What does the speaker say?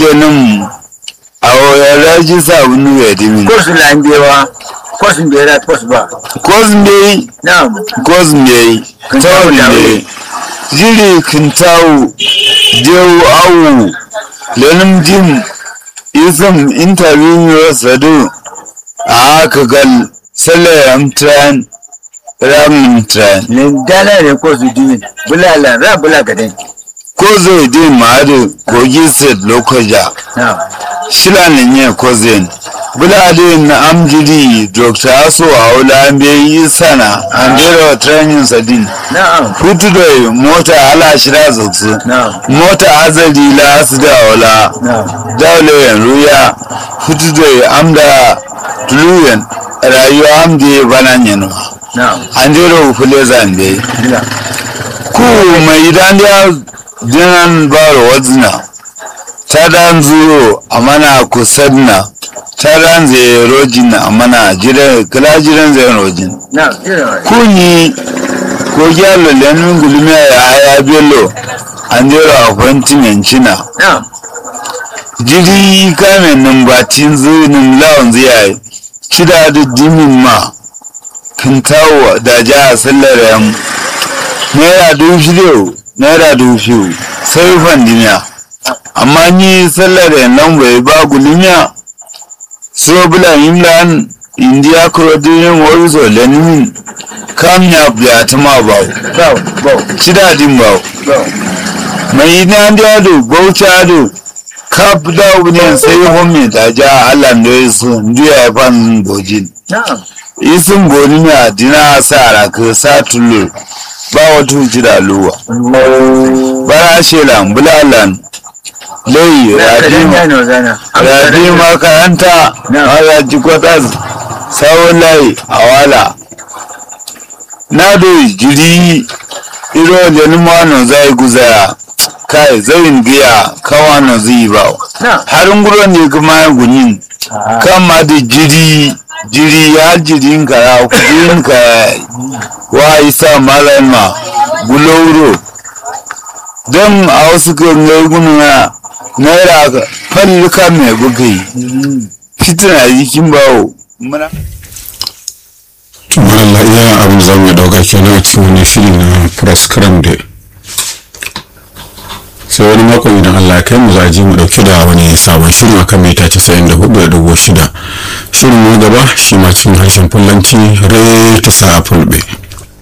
lenin a wayar ji sabunu ya dimi ko su langewa ko su bera ko su ba kozin bai na'am kozin bai tawul ne jiri kintawu jewu awu lenin jim isam interview sadu a haka gal salaram tran ramin tran ne dala ne ko su dini bulala ra bula gadan ko zai din ma'adu kogi set lokaja na'am shila ne nye kozin bulade na amjiri dr aso a wula an yi sana an jera training sadin na'am hutu da mota ala shira zutsu na'am mota azali la su da wala na'am daule yan ruya hutu da amda tuluyen rayuwa amdi bana nyenwa na'am an jera ufule zambe bila ku mai idan ya jinan baro wazina ta dan zuro a mana kusadna ta dan zai rojin a mana jiran kala jiran zai rojin na'am jira kunyi ko gyalo lenin gulmiya ya haya bello an jera a kwantin yancina na'am jiri kamen nan batin zunin lawan zai cida da dimin ma kintawo da ja a sallar yan naira dubu shida naira dubu biyu sai fandimiya amma ni sallar yan nan bai ba gulmiya so bula yimlan indiya kurodin warizo lenin kam ya biya ta ma ba bau bau cida din ba bau mai ina da ado bauchi ado kap da wuni sai homi da ja allah da ya so ndiya ya fan bojin na'am isin boni mi adina sara ka sa tullo ba wata jira luwa bara shelan bulalan lai radin ya radima no zana radima karanta Na. ala jikotas sawon lai awala na do jiri iro lenumano zai guzaya kai zai giya kawano zai ba na harin guro ne kuma ya gunin kama da jiri jiri ya jirin ka ya kudin ka wa isa malama gulouro don a wasu gangar gununa naira ka fallika mai bugai fitina jikin bawo muna Allah iya abin za mu dauka kenan a cikin wani shiri na press cram da sai wani mako idan Allah ya kai mu za a ji mu dauke da wani sabon shirin akan mita 94.6 shirin mu gaba shi ma cikin harshen fullanci rai ta sa fulbe